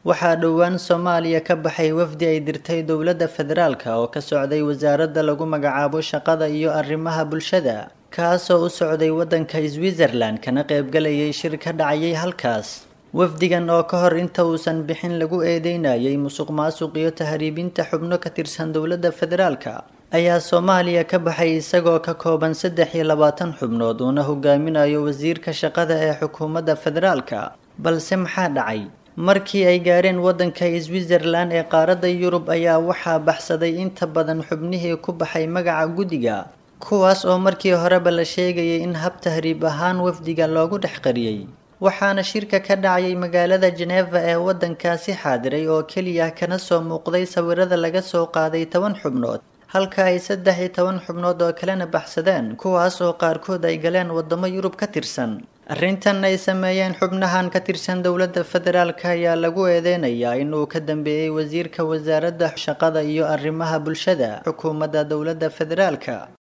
waxaa dhowaan soomaaliya ka baxay wafdi ay dirtay dowladda federaalka oo ka socday wasaaradda lagu magacaabo shaqada iyo arrimaha bulshada kaasoo u socday waddanka switzerland kana qaybgalayay shir ka dhacayay halkaas wafdigan oo ka hor inta uusan bixin lagu eedeynayay musuq maasuq iyo tahriibinta xubno ka tirsan dowladda federaalka ayaa soomaaliya ka baxay isagoo ka kooban saddex iyo labaatan xubnood uuna hogaaminayo wasiirka shaqada ee xukuumadda federaalka balse maxaa dhacay markii ay gaareen waddanka switzerland ee qaaradda yurub ayaa waxaa baxsaday inta badan xubnihii ku baxay magaca guddiga kuwaas oo markii horeba la sheegayay in hab tahriib ahaan wafdiga loogu dhex qariyey waxaana shirka ka dhacayay magaalada jeneva ee waddankaasi xaadiray oo keliya kana soo muuqday sawirada laga soo qaaday toban xubnood halka ay saddex iyo toban xubnood oo kalena baxsadeen kuwaas oo qaarkood ay galeen waddamo yurub ka tirsan arrintan ay sameeyeen xubnahan ka tirsan dowladda federaalka ayaa lagu eedeynayaa inuu ka dambeeyey wasiirka wasaaradda shaqada iyo arrimaha bulshada xukuumadda dowladda federaalka